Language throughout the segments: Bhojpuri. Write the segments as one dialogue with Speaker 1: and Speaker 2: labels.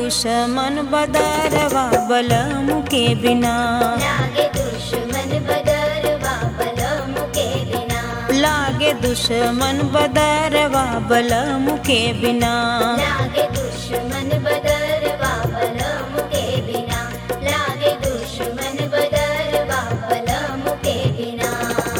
Speaker 1: दुश्मन बदरवा बलम के बिना
Speaker 2: लागे दुश्मन बदरवा बलम के बिना
Speaker 1: लागे दुश्मन बदरवा बलम के बिना
Speaker 2: लागे दुश्मन बदरवा बलम के बिना लागे दुश्मन बदरवा बलम के बिना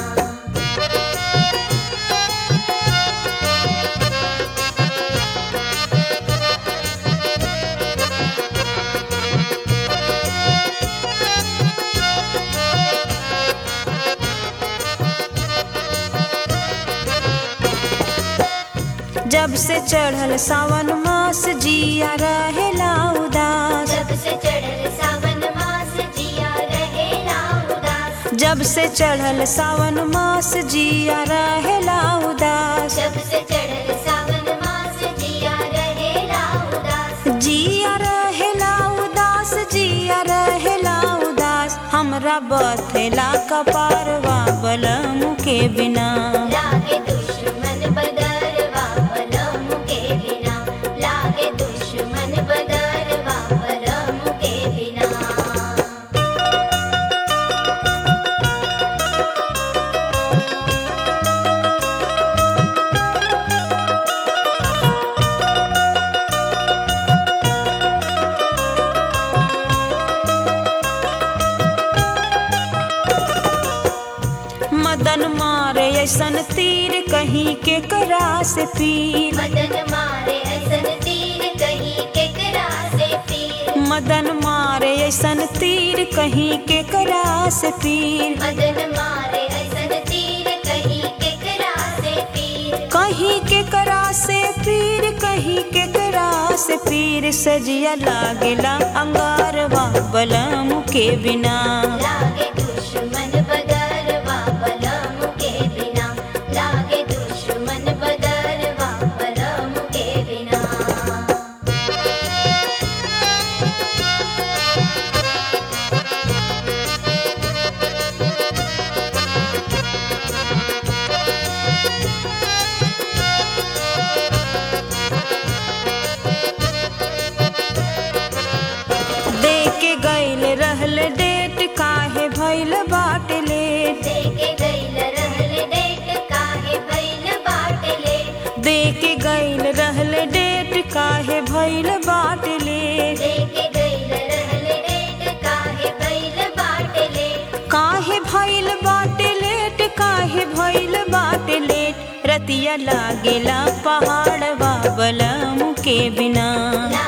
Speaker 1: जब से चढ़ल सावन मास जिया रहेला उदास
Speaker 2: जब से चढ़ल सावन मास जिया रहेला उदास
Speaker 1: जब से चढ़ल सावन मास जिया रहेला उदास
Speaker 2: जब से चढ़ल सावन मास जिया रहेला उदास
Speaker 1: जिया रहेला उदास जिया रहेला उदास हमरा बथेला कपारवा बलम के बिना
Speaker 2: लागे दुश्मन बदरवा बलम के बिना लागे दुश्मन बदरवा बलम के बिना
Speaker 1: मदन मारे ऐसन तीर कहीं के करा से पीर
Speaker 2: मदन मारे ऐसन तीर कहीं केकरा से पीर
Speaker 1: मदन मारे ऐसन तीर कहीं के करा से पीर
Speaker 2: मदन मारे ऐसन तीर कहीं केकरा से पीर
Speaker 1: कहीं के करा से पीर कहीं के करा से पीर सजिया लागेला अंगारवा बलम के बिना
Speaker 2: लागे दुश्मन बदरवा बलम के बिना लागे दुश्मन बदरवा बलम के बिना
Speaker 1: दे के गैल रहल डेट काहे भइल बाट लेट
Speaker 2: देके गइल रहल डेट काहे भइल बाटले
Speaker 1: दे के गैल रहल डेट काहे भइल बाट लेट
Speaker 2: देके गइल रहल डेट काहे भइल बाटले
Speaker 1: काहे भइल बाट लेट काहे भइल बाट लेट रतिया लागेला पहाड़वा बलम के बिना
Speaker 2: ला